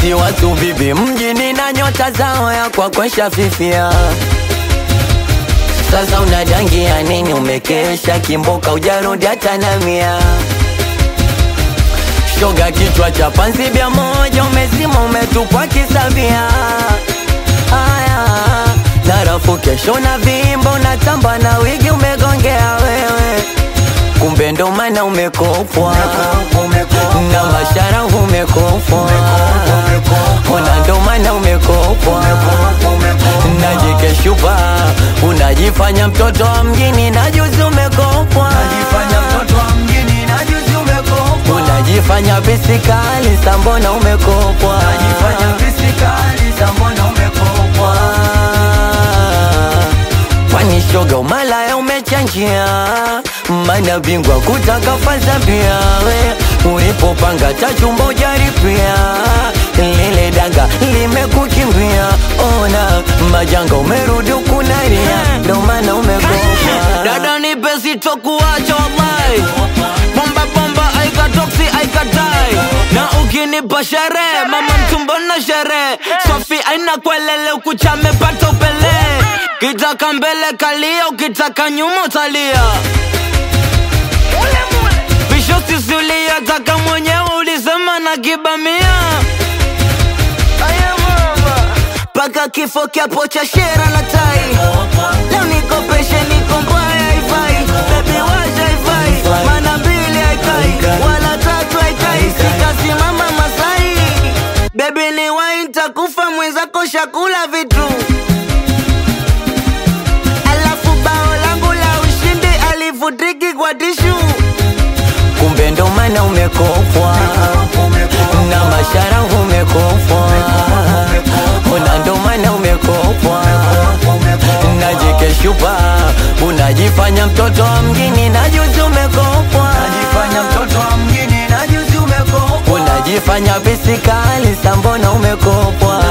si watu bibi mjini na nyota zao ya kwa kwesha fifia sasa unadangia nini umekesha kimboka ujarudi hata na mia shoga kichwa cha panzi bia moja umezima umetupwa kisavia haya narafu kesho na vimbo unatamba na wigi umegongea wewe kumbe ndo maana umekopwa na mashara umekopwa ona ndo maana umekopwa na jike shupa unajifanya mtoto wa mjini na juzi umekopwa unajifanya bisikali sambona umekopwa kwani shoga umalaya umechanjia mana bingwa kutaka faza pia we ulipopanga tachumba ujaripia lile danga limekukimbia ona majanga umerudi ukunaria ndo maana umekopwa dada nipe sitokuacha wallahi bomba bomba aikatoksi aikatai na ukinipa sherehe mama mtumbo na sherehe sofi aina kwelele ukuchamepata upele kitaka mbele kalia ukitaka nyuma utalia visho sisulia taka mwenyewe ulisema na kibamia paka kifo kyapo cha shera na tai leo nikopeshe niko mbaya haifai bebi washa haifai mana mbili haikai wala tatu haikai sikasimama masai bebi ni wai ntakufa mwenzako shakula vitu alafu bao langu la ushindi alivutiki kwa tishu kumbe ndo maana umekopwa na mashara umekopwa ona ndo maana umekopwa na jike shupa unajifanya mtoto wa mjini na juzi umekopwa unajifanya bisikali sambona umekopwa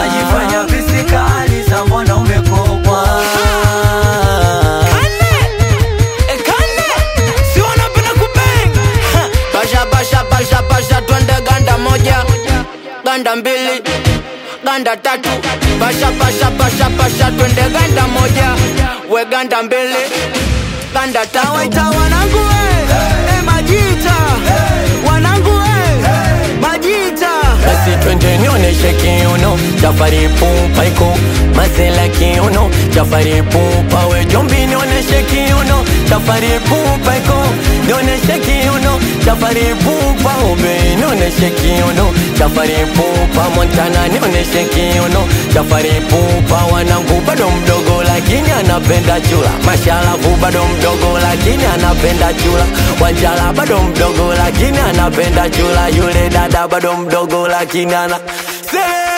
basha basha basha basha twende ganda moja ganda mbili ganda tatu basha basha basha basha twende ganda moja we ganda mbili ganda tatu waita wanangu we eh, majita wanangu we majita basi twende nionyeshe kiuno chafari pupa iko mazela kiuno chafari pupa we jombi nionyeshe kiuno chafari pupa iko nionyeshe kiuno chafari pupa obe nionyeshe kiuno chafari pupa montana nionyeshe kiuno chafari pupa wanangu bado mdogo lakini anapenda chula mashalavu bado mdogo lakini anapenda chula wanjala bado mdogo lakini anapenda chula yule dada bado mdogo lakini ana Say